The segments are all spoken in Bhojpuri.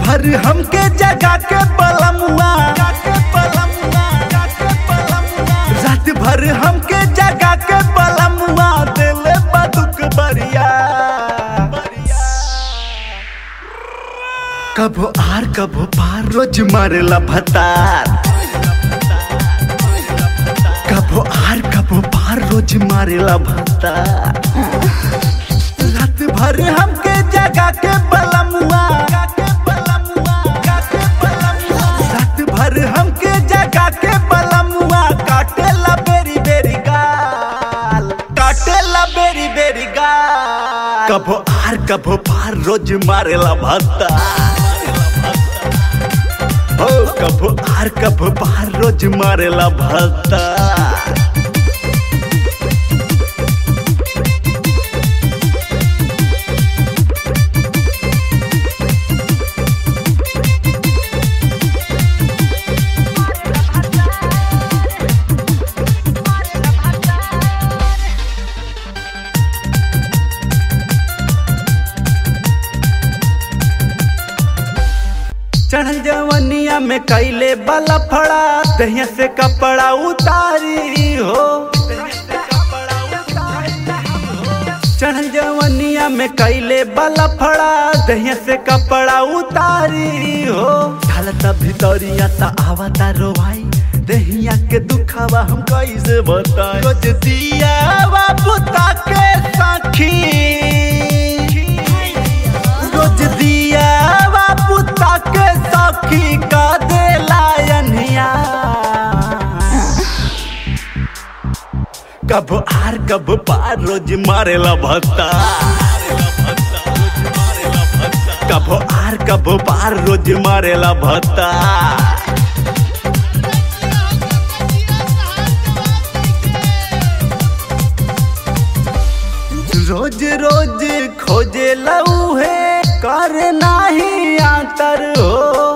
भर हमके जगा के बलमुआ रात भर हमके जगा के बलमुआ दिले बदुक बरिया कबो आर कबो पार रोज मारेला भतार कबो आर कबो पार रोज मारेला भतार रात भर हमके जगा के बलमुआ रात भर हमके जगा के बलमुआ काटेला बेरी बेरी गाल काटेला बेरी बेरी गाल कबो आर कबो पार रोज मारेला भत्ता हो कबो आर कबो पार रोज मारेला भत्ता चढ़ल जवनिया में कैले बला फड़ा दहिया से कपड़ा उतारी हो चढ़ल जवनिया में कैले बला फड़ा दहिया से कपड़ा उतारी हो ढलता भितरिया ता आवता रो भाई दहिया के दुखावा हम कैसे बताए रोज दिया बुता के साखी रोज दिया बाबू ताके सखी का दे लायनिया कब आर कब पार रोज मारेला भत्ता कब आर कब पार रोज मारेला भत्ता रोज रोज खोजे लऊ है कर नाही आतर हो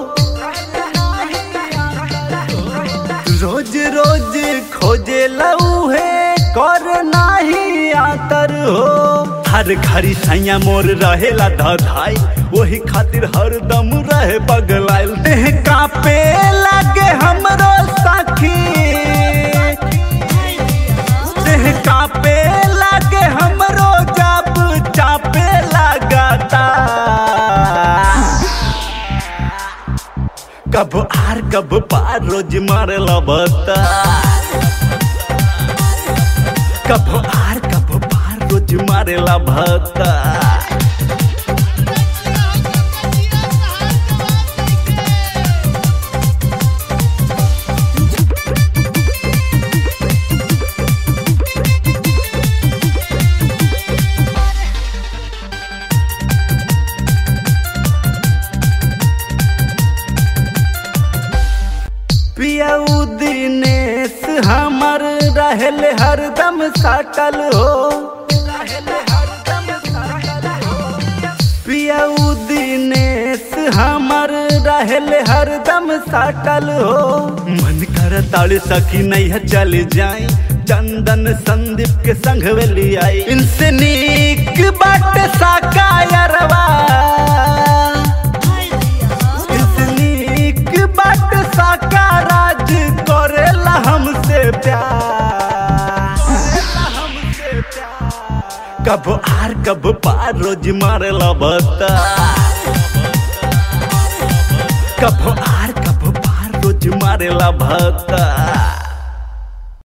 रोज रोज खोजे लऊ है कर नाही आतर हो हर घड़ी सैया मोर रहेला धधाई वही खातिर हरदम रहे बगलाइल देह कापे लागे हमरो साखी देह कापे लागे हमरो जाप चापे लगाता कब आर कब पार रोज मारे लबता कब आर कब पार रोज मारे लबता पियाऊ दिनेश हमर रहल हरदम साटल हो पियाऊ दिनेश हमर रहल हरदम साटल हो मन कर ताड़ सकी नहीं है चल जाए चंदन संदीप के संग वेली आई इनसे नीक बाट साकायरवा नीक बाट साका राज करेला हमसे प्यार कब आर कब पार रोज मारेला बता कब आर कब पार रोज मारेला भता